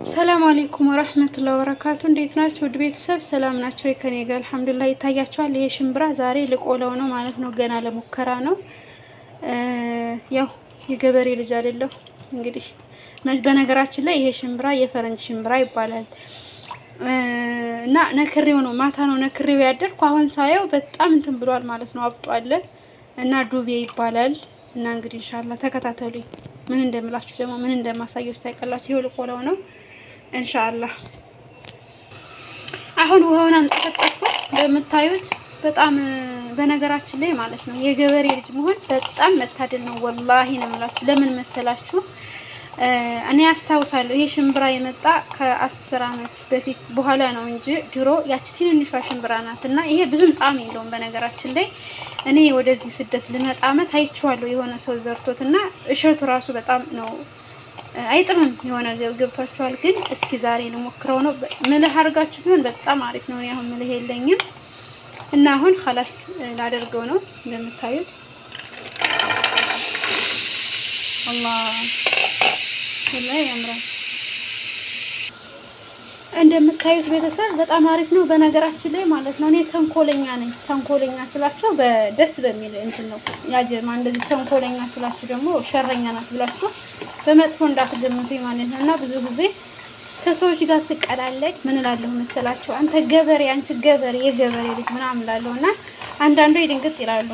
ሰላም አለይኩም ወረህመቱላሂ ወበረካቱ። እንዴት ናቸው ውድ ቤተሰብ? ሰላም ናቸው? ከኔ ጋር አልሐምዱሊላህ ይታያቸዋል። ይሄ ሽምብራ ዛሬ ልቆለው ነው ማለት ነው። ገና ለሙከራ ነው። ያው የገበሬ ልጅ አይደለሁ እንግዲህ። በነገራችን ላይ ይሄ ሽምብራ የፈረንጅ ሽምብራ ይባላል እና ነክሬው ነው ማታ ነው ነክሬው ያደርኩ። አሁን ሳየው በጣም እንትን ብሏል ማለት ነው፣ አብጧል እና ዱቤ ይባላል እና እንግዲህ ኢንሻአላህ ተከታተሉኝ። ምን እንደምላችሁ ደግሞ ምን እንደማሳየው ታይቀላችሁ። ይሄው ልቆለው ነው ኢንሻአላህ። አሁን ውሃውን አንጠፈጠፍኩት እንደምታዩት። በጣም በነገራችን ላይ ማለት ነው የገበሬ ልጅ መሆን በጣም መታደል ነው። ወላሂ ነው የምላችሁ። ለምን መሰላችሁ? እኔ አስታውሳለሁ ይሄ ሽምብራ የመጣ ከአስር አመት በፊት በኋላ ነው እንጂ ድሮ ያቺ ትንንሿ ሽምብራ ናት እና ይሄ ብዙም ጣዕም የለውም። በነገራችን ላይ እኔ ወደዚህ ስደት ልመጣ አመት አይቼዋለሁ የሆነ ሰው ዘርቶት እና እሸቱ ራሱ በጣም ነው አይጥምም። የሆነ ገብቷችኋል። ግን እስኪ ዛሬ ልሞክረው ነው። ምልህ አድርጋችሁ ቢሆን በጣም አሪፍ ነው። እኔ አሁን ምልህ የለኝም እና አሁን ኸላስ ላደርገው ነው እንደምታዩት አላህ ላይ ያምራል። እንደምታዩት ቤተሰብ በጣም አሪፍ ነው። በነገራችን ላይ ማለት ነው እኔ ተንኮለኛ ነኝ። ተንኮለኛ ስላችሁ በደስ በሚል እንትን ነው ያጀማ። እንደዚህ ተንኮለኛ ስላችሁ ደግሞ ሸረኛ ናት ብላችሁ በመጥፎ እንዳትገምቱኝ ማለት ነው። እና ብዙ ጊዜ ከሰዎች ጋር ስቀላለድ ምን እላለሁ መሰላችሁ? አንተ ገበሬ፣ አንቺ ገበሬ፣ የገበሬ ልጅ ምናምን እላለሁ እና አንዳንዱ ይድንግጥ ይላሉ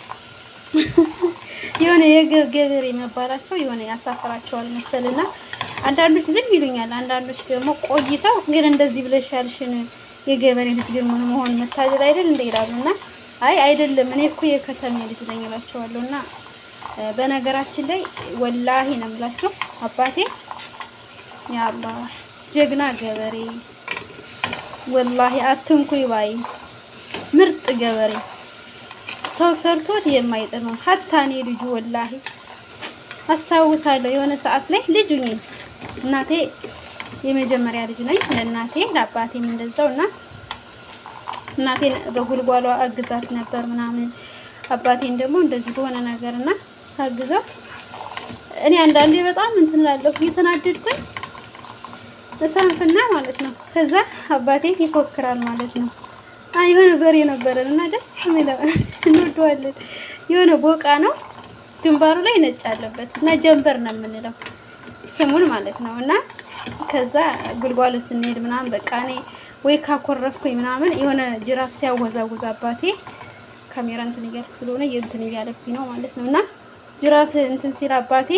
የሆነ የገበሬ መባላቸው የሆነ ያሳፍራቸዋል መሰልና አንዳንዶች ዝም ይሉኛል። አንዳንዶች ደግሞ ቆይተው ግን እንደዚህ ብለሽ ያልሽን የገበሬ ልጅ ግን ምን መሆን መታደል አይደል እንደ ይላሉና አይ አይደለም እኔ እኮ የከተሜ ልጅ ነኝ እላቸዋለሁና በነገራችን ላይ ወላሂ ነው የምላቸው አባቴ ያባ ጀግና ገበሬ ወላሂ አትንኩይ ባይ ምርጥ ገበሬ ሰው ሰርቶት የማይጥመው ሀታ እኔ ልጁ ወላሂ አስታውሳለሁ የሆነ ሰዓት ላይ ልጁ ነኝ እናቴ የመጀመሪያ ልጅ ነኝ ለእናቴ ለአባቴም እንደዛው እና እናቴን በጉልጓሏ አግዛት ነበር ምናምን አባቴን ደግሞ እንደዚህ በሆነ ነገር እና ሳግዘው እኔ አንዳንዴ በጣም እንትን እላለሁ እየተናደድኩኝ እሳንፍና ማለት ነው ከዛ አባቴ ይፎክራል ማለት ነው የሆነ በሬ ነበረን እና ደስ የሚለው እንወደዋለን። የሆነ ቦቃ ነው ግንባሩ ላይ ነጭ አለበት እና ጀንበር ነው የምንለው ስሙን ማለት ነው። እና ከዛ ጉልጓሎ ስንሄድ ምናምን በቃ እኔ ወይ ካኮረፍኩኝ ምናምን የሆነ ጅራፍ ሲያወዛውዝ አባቴ ካሜራ እንትን እያልኩ ስለሆነ እንትን እያለብኝ ነው ማለት ነው። እና ጅራፍ እንትን ሲል አባቴ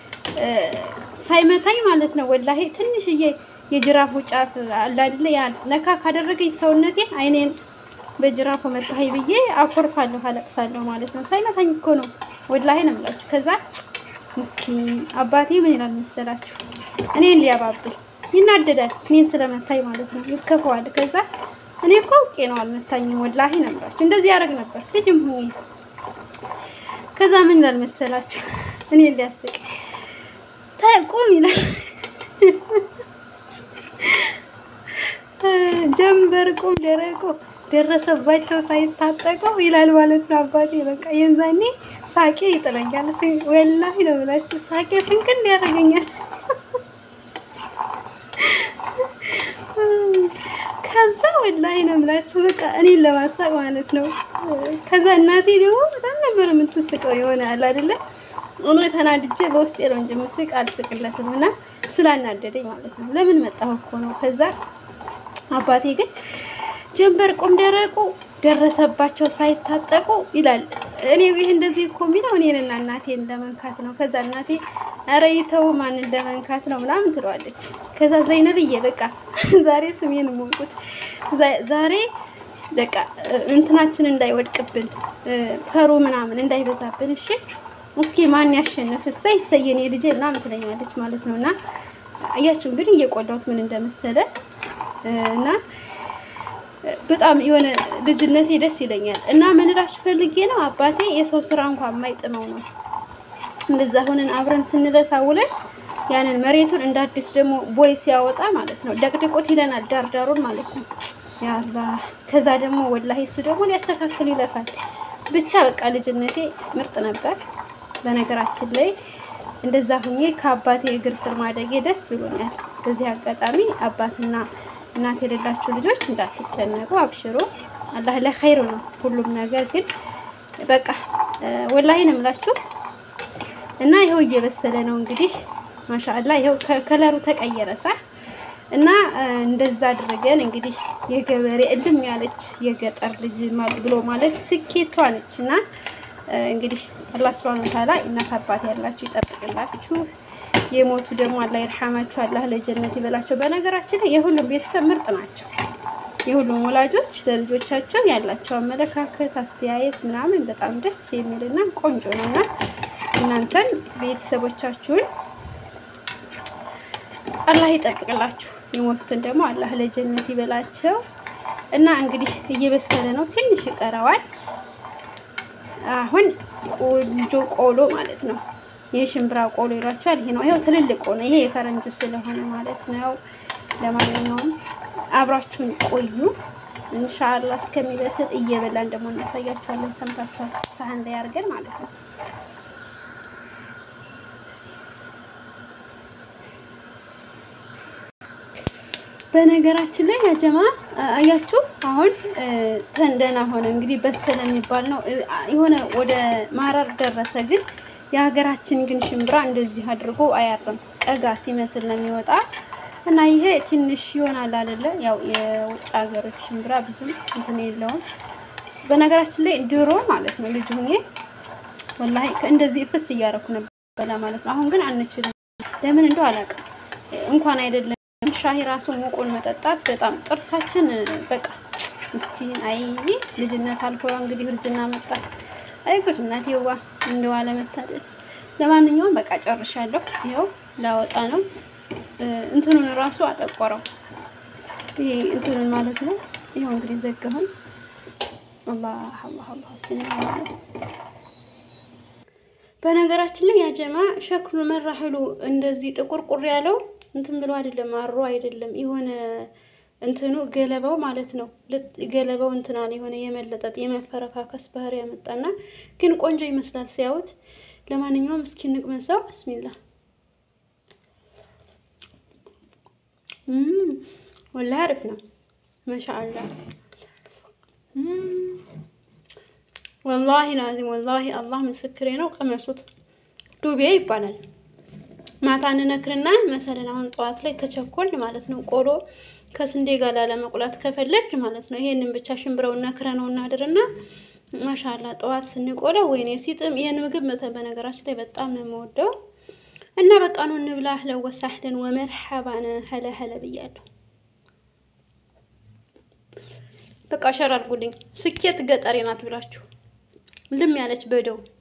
ሳይመታኝ ማለት ነው ወላሂ ትንሽዬ የጅራፉ ጫፍ አለ አይደለ? ያ ነካ ካደረገኝ ሰውነቴን አይኔን በጅራፉ መታኝ ብዬ አኮርፋለሁ፣ አለቅሳለሁ ማለት ነው። ሳይመታኝ እኮ ነው ወላሂ ነው የምላችሁ። ከዛ ምስኪን አባቴ ምን ይላል መሰላችሁ? እኔን ሊያባብል ይናደዳል፣ እኔን ስለመታኝ ማለት ነው። ይከፈዋል። ከዛ እኔ እኮ አውቄ ነው አልመታኝም፣ ወላሂ ነው የምላችሁ። እንደዚህ ያደርግ ነበር ልጅም ሁኜ። ከዛ ምን ይላል መሰላችሁ? እኔን ሊያስቅ ቁም ይላል ጀንበር ቁም ደረቆ ደረሰባቸው ሳይታጠቀው ይላል ማለት ነው አባቴ። በቃ የዛኔ ሳቄ ይጥለኛል። ወላሂ ነው ብላችሁ ሳቄ ፍንቅል ያደርገኛል። ከዛ ወላሂ ነው ብላችሁ በቃ እኔን ለማሳቅ ማለት ነው። ከዛ እናቴ ደግሞ በጣም ነበር የምትስቀው የሆነ አለ አይደለ እኔ ተናድጄ በውስጤ ነው እንጂ ምስቅ አልስቅለትም እና ስላናደደኝ ማለት ነው። ለምን መጣሁ እኮ ነው። ከዛ አባቴ ግን ጀንበር ቁም ደረቁ ደረሰባቸው ሳይታጠቁ ይላል። እኔ ይህ እንደዚህ እኮ የሚለው እኔንና እናቴን ለመንካት ነው። ከዛ እናቴ ኧረ ይተው ማንን ለመንካት ነው ምናምን ትለዋለች። ከዛ ዘይነብዬ በቃ ዛሬ ስሜን ሞንቁት ዛሬ በቃ እንትናችን እንዳይወድቅብን ፈሩ ምናምን እንዳይበዛብን እሺ እስኪ ማን ያሸንፍ እሰይ እሰየኔ ልጄ ምናምን ትለኛለች ማለት ነው። እና አያችሁ እንግዲህ እየቆላሁት ምን እንደመሰለ እና በጣም የሆነ ልጅነቴ ደስ ይለኛል። እና ምን እላችሁ ፈልጌ ነው አባቴ የሰው ስራ እንኳን የማይጥመው ነው። እንደዛ ሆነን አብረን ስንለፋ ውለን ያንን መሬቱን እንደ አዲስ ደግሞ ቦይ ሲያወጣ ማለት ነው ደቅድቆት ይለናል፣ ዳርዳሩን ማለት ነው። ያላ ከዛ ደግሞ ወላሂ እሱ ደግሞ ሊያስተካክል ይለፋል። ብቻ በቃ ልጅነቴ ምርጥ ነበር። በነገራችን ላይ እንደዛ ሁኜ ከአባቴ እግር ስር ማደጌ ደስ ብሎኛል። በዚህ አጋጣሚ አባትና እናት የሌላችሁ ልጆች እንዳትጨነቁ፣ አብሽሩ። አላህ ለኸይር ነው ሁሉም ነገር። ግን በቃ ወላሂ ነው የምላችሁ እና ይኸው እየበሰለ ነው እንግዲህ ማሻአላ ይኸው ከለሩ ተቀየረ ሳ እና እንደዛ አድርገን እንግዲህ የገበሬ እልም ያለች የገጠር ልጅ ብሎ ማለት ስኬቷ ነች። እና እንግዲህ አላህ ሱብሃነሁ ወተዓላ እናት አባት ያላችሁ ይጠብቅላችሁ፣ የሞቱ ደግሞ አላህ ይርሐማችሁ፣ አላህ ለጀነት ይበላቸው። በነገራችን ላይ የሁሉም ቤተሰብ ምርጥ ናቸው። የሁሉም ወላጆች ለልጆቻቸው ያላቸው አመለካከት፣ አስተያየት ምናምን በጣም ደስ የሚልና ቆንጆ ነው እና እናንተን ቤተሰቦቻችሁን አላህ ይጠብቅላችሁ። የሞቱትን ደግሞ አላህ ለጀነት ይበላቸው እና እንግዲህ እየበሰለ ነው፣ ትንሽ ይቀረዋል። አሁን ቆንጆ ቆሎ ማለት ነው። የሽምብራ ቆሎ ይሏቸዋል። ይሄ ነው። ይሄው ትልልቅ ሆነ። ይሄ የፈረንጁ ስለሆነ ማለት ነው። ለማንኛውም አብራችሁን ቆዩ። ኢንሻአላህ እስከሚበስል እየበላን ደግሞ እናሳያችኋለን። ሰምታችኋል። ሳህን ላይ አድርገን ማለት ነው። በነገራችን ላይ ያጀማ አያችሁ፣ አሁን ተንደና ሆነ እንግዲህ በሰለ የሚባል ነው። የሆነ ወደ ማረር ደረሰ። ግን የሀገራችን ግን ሽምብራ እንደዚህ አድርጎ አያርም። ቀጋ ሲመስል ነው የሚወጣ እና ይሄ ትንሽ ይሆናል አይደለ? ያው የውጭ ሀገሮች ሽምብራ ብዙም እንትን የለውም። በነገራችን ላይ ድሮ ማለት ነው ልጅ ሆኜ ወላሂ እንደዚህ እፍስ እያደረኩ ነበር ማለት ነው። አሁን ግን አንችልም። ለምን እንደው አላውቅም። እንኳን አይደለም ሻሂ ራሱ ሙቁን መጠጣት በጣም ጥርሳችን በቃ ምስኪን። አይ ልጅነት አልፎ እንግዲህ እርጅና መጣ። አይ ጉድ እናቴዋ እንደው አለመታደል። ለማንኛውም በቃ ጨርሻለሁ። ይኸው ላወጣ ነው። እንትኑን ራሱ አጠቆረው። ይሄ እንትኑን ማለት ነው። ይኸው እንግዲህ ዘጋሁን። አላህ አላህ አላህ በነገራችን ላይ ያጀማ ሸክሉ መራህሉ እንደዚህ ጥቁር ቁር ያለው እንትን ብሎ አይደለም፣ አሮ አይደለም። የሆነ እንትኑ ገለባው ማለት ነው። ገለባው እንትናል የሆነ የመለጠጥ የመፈረካከስ ባህሪ ያመጣና ግን ቆንጆ ይመስላል ሲያዩት። ለማንኛውም እስኪ እንቅመሰው። ብስሚላ ወላሂ አሪፍ ነው። ማሻአላ ወላሂ ላዚም ወላሂ አላህ ምስክሬ ነው። ቀመሱት። ዱቤ ይባላል። ማታ እንነክርና መሰለን አሁን ጠዋት ላይ ከቸኮል ማለት ነው ቆሎ ከስንዴ ጋር ላለመቁላት ከፈለግ ማለት ነው ይሄንን ብቻ ሽምብረው ነክረ ነው እናድርና ማሻላ ጠዋት ስንቆለው ወይኔ ሲጥም ይሄን ምግብ በነገራችን ላይ በጣም ነው የምወደው እና በቃ ነው እንብላ። አህለን ወሳህለን ወመርሐባን ሀለ ሀለ ብያለሁ። በቃ ሸር አድርጉልኝ። ስኬት ገጠሬ ናት ብላችሁ ልም ያለች በደው